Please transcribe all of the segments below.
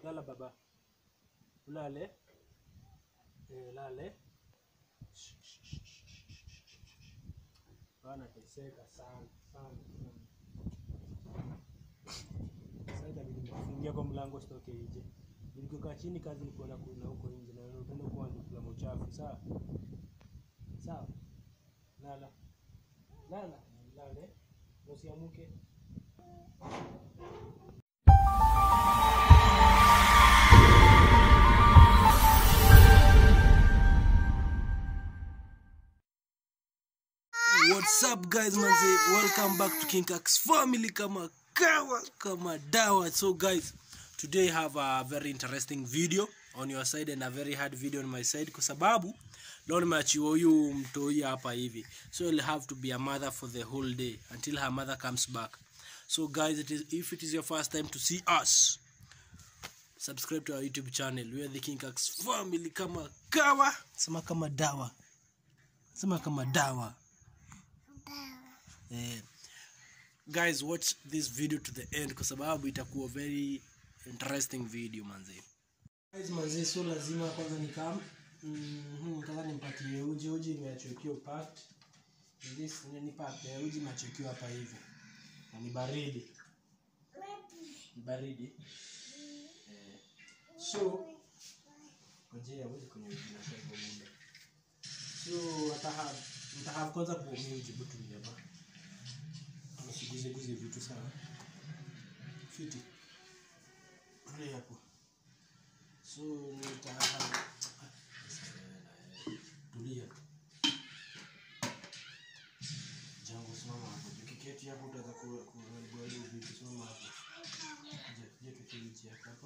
Lala baba. Ulale. Eh, lale. Bana teseka sana sana sana. Sasa itabidi nifungie kwa mlango sitoke nje. Nilikokaa chini kazi ni kuona kuna huko nje na napenda kuwa nikula uchafu. Sawa? Sawa. Lala. Lala. Lale. Usiamuke. What's up guys manze welcome back to King Kax family kama kawa kama dawa so guys today I have a very interesting video on your side and a very hard video on my side kwa sababu leo nimeachiwa huyu mtoi hapa hivi so you'll have to be a mother for the whole day until her mother comes back so guys it is, if it is your first time to see us subscribe to our youtube channel we are the King Kax family kama kawa sema kama dawa sema kama dawa eh, guys watch this video to the end kwa sababu itakuwa very interesting video manze guys manze so lazima kwanza nikam mm kwanza nimpatie uji uji imeachwekiwa packed this ni packed uji imeachwekiwa hapa hivi na ni baridi ni baridi eh, so ngojea uji kwenye uji na kwa muda so ataha nitaha kwanza kuumia uji butu hapa usiguzeguze vitu sana fiti ule hapo so nita tulia jangu simama hapo ukiketi hapo utaweza kuharibua ile vitu simama hapo je je tukiuchi hapa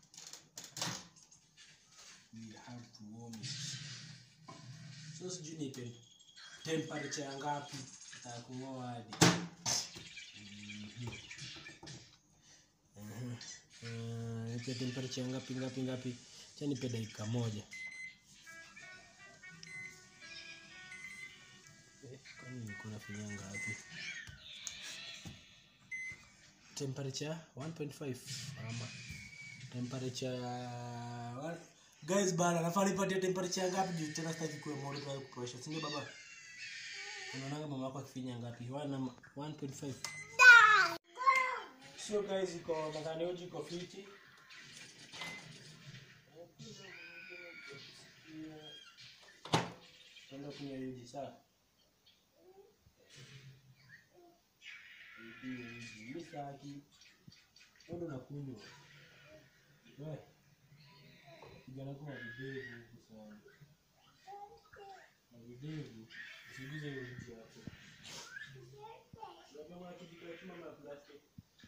we have to warm it so sijui ni tem- temperature ya ngapi takungoa hadi nipe temperature ngapi ngapi ngapi cha nipe dakika moja Eh, kwani nilikuwa nafanya ngapi temperature 1.5 ama temperature wa- guys bana nafaa nipatie temperature ngapi juu tena sitaki kuwa moto kwa kupressure si ndio baba unaonanga mama yako akifinya ngapi 1 1.5 so guys iko nadhani uji iko fiti enda kunywa uji sawa Uji, uji, mi sitaki. Wewe ndo unakunywa we kijana kwa videvu huku sana na videvu usiguze hiyo uji hapo Unajua kuna kijiko ya chuma na plastic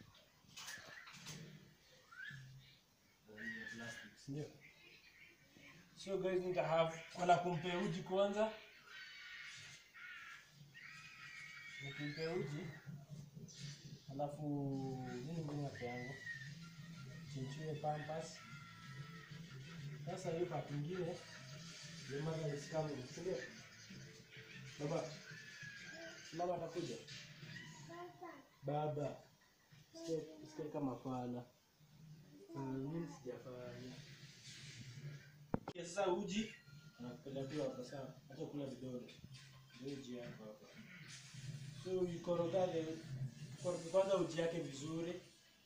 ya plastic si ndio so guys nita have kuna kumpea uji kwanza nikimpea uji alafu nini ngine hapo yangu chinchue pampas sasa hiyo part ingine your mother is coming si ndio baba mama atakuja baba Sikia- sikia kama fala Mm, mimi sijafanya Ya, sasa uji nakupelekea hapa sawa acha kula vidole Ndio uji yako hapa so ikorogale koroga kwanza uji yake vizuri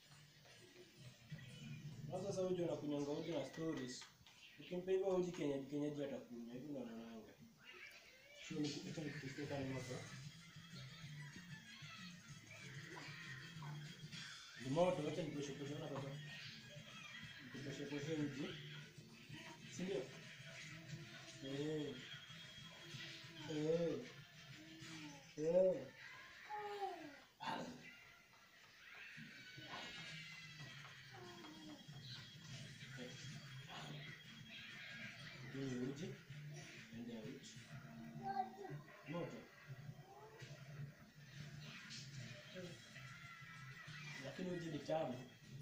na sasa uji unakunyonga uji na stories ukimpa hivyo uji kenyeji kenyeji atakunywa hivi ndo anaonanga so nikipita nikipita kama moto ni moto acha nipeshe peshe na baba nipeshe peshe uji si ndio eh eh eh Ndio uji ndio uji moto lakini uji ni tamu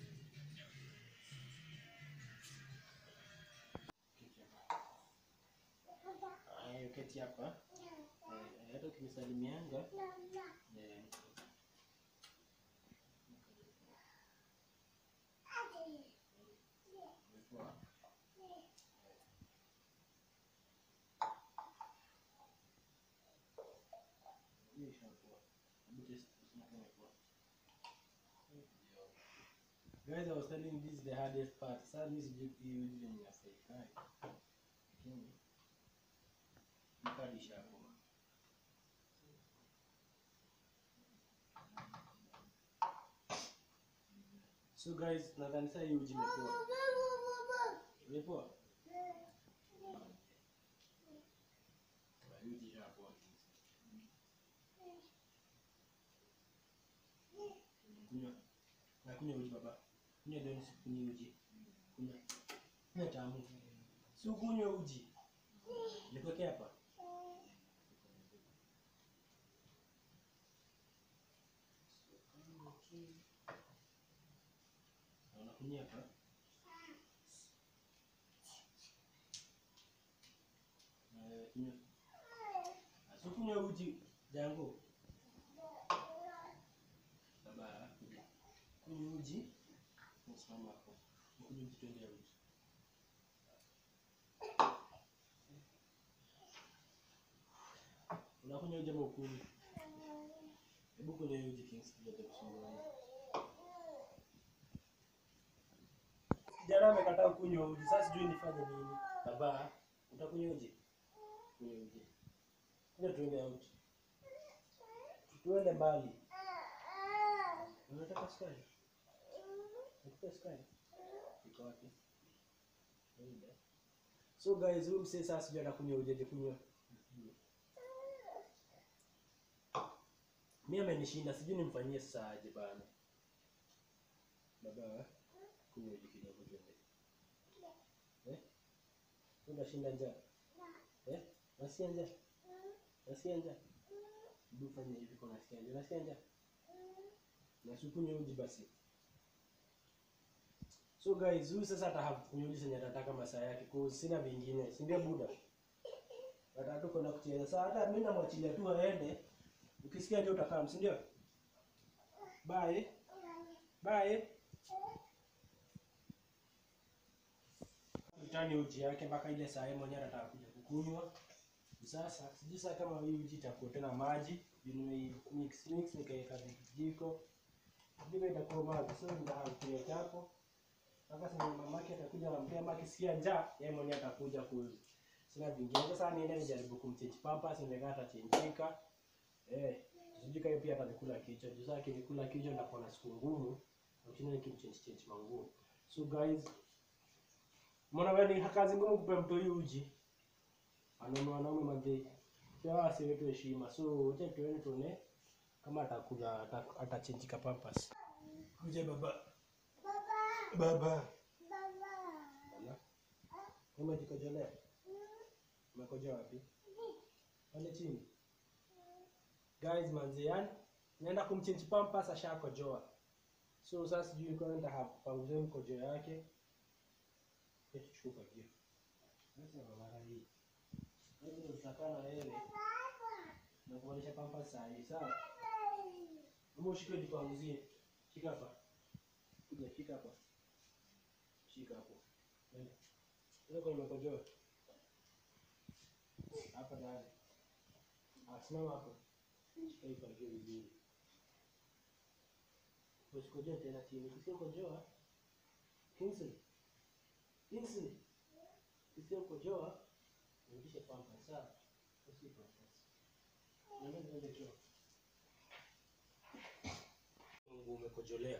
Haya, keti hapa Eh, hata ukinisalimianga eh, Poa. Hii ishapoa. Hebu test tuseme kama ipoa. Guys, I was telling you this is the hardest part. Sasa mimi sijui hii uji venye inafaikai. Lakini mkadi ishapoa. So guys, nadhani sasa hii uji imepoa. Imepoa? Ah, hii uji ishapoa. Kunywa. Na kunywa uji baba. Kunywa ndio nisikunywe uji. Kunywa. Kunywa tamu. Si ukunywe uji. Nikuwekea hapa. Na unakunywa hapa. Na wewe kunywa. Si ukunywe uji jangu. Baba, kunywa uji. Usimama hapo. Kunywa uji twende ya uji. Unakunywa uji ama ukunywi? Hebu kunywa hiyo uji Kings tujate kusumbua. Kijana amekataa kunywa uji. Sasa sijui nifanye nini. Baba, utakunywa uji? Kunywa uji. Kunywa tuende out. Tuende mbali. Unataka sukari? Nikupe sukari? Iko wapi? Nenda. So guys, huyu msee sasa sijui anakunywa uji aje kunywa. Mimi amenishinda, sijui nimfanyie sasa aje bana. Baba, kunywa uji kidogo twende. Eh? Unashinda njaa? Eh? Nasikia njaa? Nasikia njaa? Hebu fanya hivi kwa nasikia njaa. Nasikia njaa? Na sikunywe uji basi. So guys, huyu sasa ata have kunywa uji senye atataka masaa yake. Kwa sina vingine. Si ndio buda? Watatu kwenda kucheza. Sasa hata mimi namwachilia tu aende. Ukisikia ndio utakaa, si ndio? Bye. Bye. Mtani uji yake mpaka ile saa yeye mwenyewe anataka kuja kukunywa. Sasa sijui sasa kama hii uji itakuwa tena maji, nimei mix mix nikaweka vijiko. Vijiko itakuwa maji, so nitakunywa chapo. Mpaka sasa mamake atakuja anampea mama akisikia njaa, yeye mwenyewe atakuja ku sina vingine. Sasa niende nijaribu kumchange pampers, nimekaa atachenjika. Eh, sijui kama pia atanikula kichwa. Juu sasa akinikula kichwa nitakuwa na siku ngumu. Lakini nikimchange change manguo. So guys, mbona wewe ni kazi ngumu kupe mtu huyu uji? Wanaume wanaume madhe. Pia wasi wetu heshima. So acha tuone tuone kama atakula ata- atachanjika pampers. Kuja baba. Baba. Baba. Umejikojolea? Umekojoa wapi? Pale chini. Guys, manzi yani naenda kumchange pampers ashakojoa. So sasa sijui kwa nenda hapo panguze mkojo yake. Eti chukua hiyo. Sasa baba hii. Wewe utakaa na wewe. Na kuonyesha pampers saa hii, sawa? Hebu ushike jipanguzie. Shika hapa. Kuja shika hapa. Shika hapo. Nenda. Nenda kwa mkojo. Hapa ndani. Ah, simama hapo. Shika hii fagio vizuri. Usikojoe tena chini. Usipokojoa Kingsley. Kingsley. Usipokojoa rudishe pampers sawa? Usipo sasa. Nenda nenda choo. Mungu umekojolea.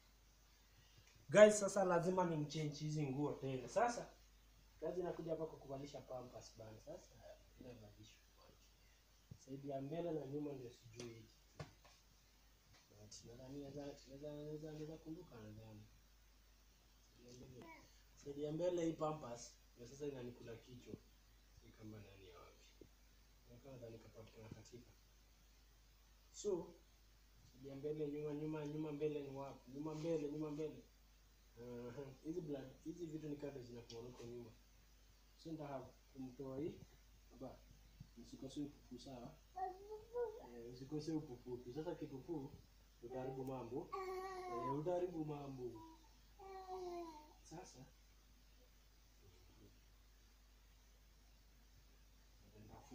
Guys, sasa lazima nimchange hizi nguo tena. Sasa kazi inakuja hapa kwa kuvalisha pampers bana. Sasa ina valishwa kwanza. Saidi ya mbele na nyuma ndio sijui hiki. But nadhani naweza naweza naweza naweza kumbuka nadhani. Saidi ya mbele- Saidi ya mbele hii pampers ndio sasa inanikula kichwa. Ni kama ndani ya wapi. Nakaa nadhani kapatikana katika. So saidi ya mbele nyuma nyuma nyuma mbele ni wapi? Nyuma mbele nyuma mbele. Aha, hizi blood hizi vitu ni kado zinakuwa huko nyuma. So ndio kumtoa hii baba. Usikose upupu sawa? Eh, usikose upupu. Sasa kipupu utaharibu mambo. Eh, utaharibu mambo. Sasa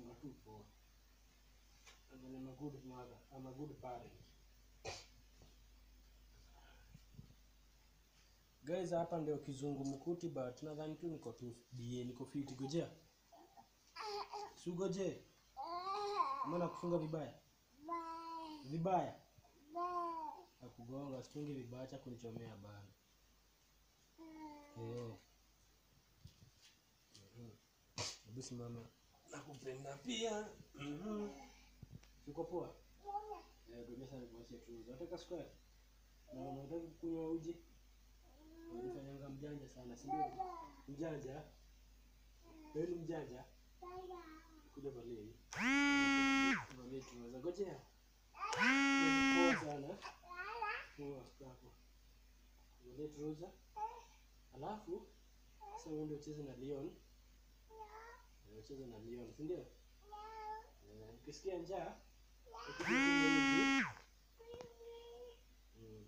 nafunga tu poa. And then I'm a good mother. I'm a good parent. Guys, hapa ndio kizungumkuti but nadhani tu niko tu BA niko fiti gojea. Sugoje. Mbona kufunga vibaya? Vibaya. Akugonga situngi vibaya cha kunichomea bana. Eh. Mhm. Hebu simama. Nakupenda pia. Mhm. Uko poa? Eh, gojea sana kuacha tu. Unataka sukari? Na unataka kunywa uji? Unafanyanga mjanja sana, si ndio? Mjanja? Wewe ni mjanja? Kuja valia hii. Valia tunaweza gojea. Poa sana. Poa hapo. Valia trouser. Alafu sasa wewe ndio ucheze na Leon. Eh, Ucheze na Leon, si ndio? Eh, Ukisikia njaa, ukija kunywa uji. Mm.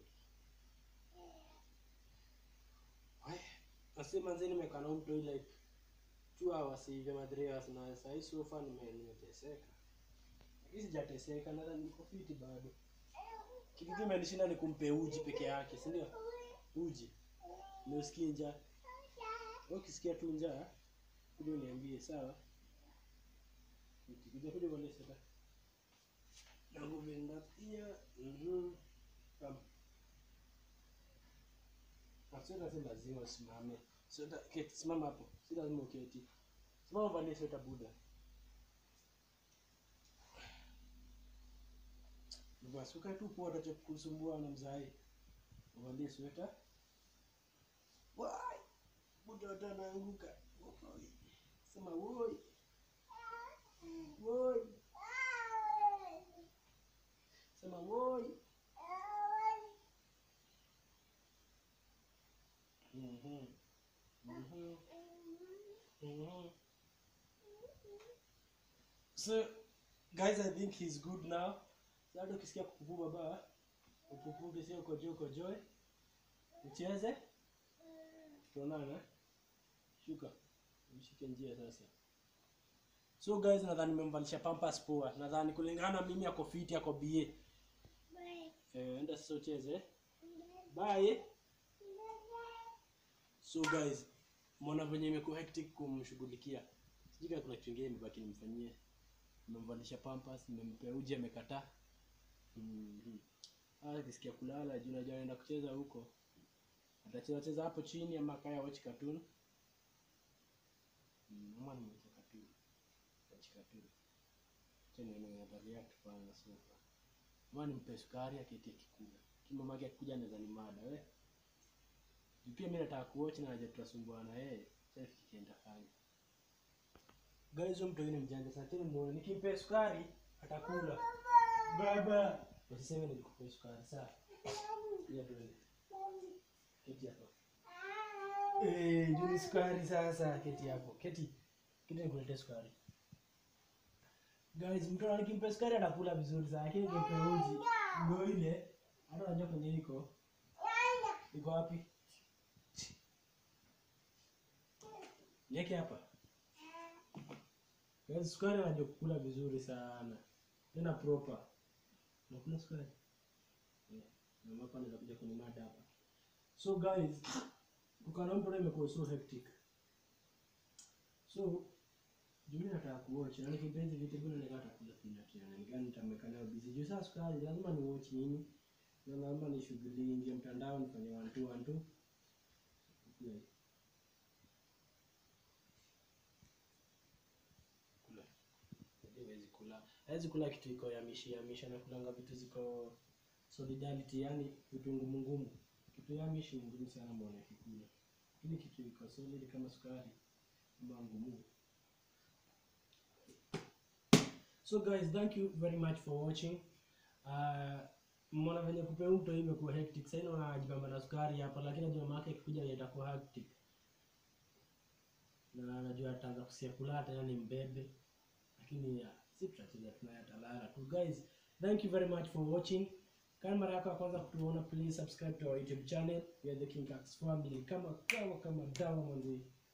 Ay, Asi manzi nimekaa na mtu like two hours hivi ama three hours na saa hii so far nime nimeteseka. Lakini sijateseka na niko fiti bado. Kitu tu imenishinda ni kumpe uji peke yake, si ndio? Uji. Ndio usikie njaa. Wewe ukisikia tu njaa, kuja uniambie sawa? Ukikuja kuja kwa sasa. Nakupenda pia. Mhm. Kama na sweta si lazima usimame. Sweta keti, simama hapo. Si lazima uketi. Simama valie sweta buda. Basi ukae tu poa utacha kusumbua na mzai. Uvalie sweta. Wai! Buda wata anaanguka. Woi. Sema woi. Woi. Sema woi. Mhm. Mhm. Mhm. So guys, I think he's good now. Sasa ukisikia kupupu baba, upupuke sio kojoe kojoe. Ucheze. Tuonana. Shuka. Mshike njia sasa. So guys, nadhani nimemvalisha pampers poa. Nadhani kulingana na mimi ako fiti ako BA. Eh, enda sasa ucheze. Bye. So guys, mbona venye imekuwa hectic kumshughulikia. Sijui kama kuna kitu kingine imebaki nimfanyie. Nimemvalisha pampers, nimempea uji amekataa. Mhm. Ah, akisikia kulala juu najua anaenda kucheza huko. Atacheza cheza hapo chini ama kaya watch cartoon. Mm, mwana mwacha cartoon. Watch cartoon. Tena nimeangalia kipanga sofa. Mwana nimpe sukari aketi akikula. Kimama yake akikuja anaweza ni mada we. Juu pia mimi nataka kuwatch na haja tutasumbuana yeye. Sasa kikienda fanya. Guys, huyo mtu yule mjanja sana. Tena muone nikimpe sukari atakula. Baba, usiseme nilikupea sukari sawa? Ya twende. Keti hapo. Eh, ndio ni sukari sasa. Keti hapo. Keti. Keti nikuletee sukari. Guys, mtu nikimpe sukari atakula vizuri sana, lakini nikimpe uji ndio ile. Hata unajua kwenye iko. Iko wapi? Niweke hapa. Guys, sukari anajua kukula vizuri sana. Tena proper. Unakula sukari? Yeah. Na hapa anaweza kuja kwenye mada hapa. So guys, kukaa na mtu leo imekuwa so hectic. So Jumi nataka kuwatch na nikipenzi vitu vile nataka atakula peanut tena. Nikani nitamweka nayo busy. Juu sasa sukari lazima ni watch nini? Na lazima ni shughuli nje mtandao nifanye one two one two. Kula. Kula. Hawezi kula. Hawezi kula kitu iko ya mishi ya mishi na kulanga vitu ziko solidarity yani vitu ngumu ngumu. Kitu ya mishi ni ngumu sana muone kikula. Lakini kitu iko solid kama sukari ama ngumu. So guys, thank you very much for watching. Uh, mwana venye kupea mto hii imekuwa hectic. Sasa naona anajibamba na sukari hapa lakini najua mama yake ikikuja itakuwa hectic. Na najua ataanza kusia kula tena ni mbebe. Lakini ya, si tutacheza tunaye atalala tu. Guys, thank you very much for watching. Kama mara yako ya kwanza kutuona, please subscribe to our YouTube channel. We are the King Cats family. Kama kama kama dawa mwanzi.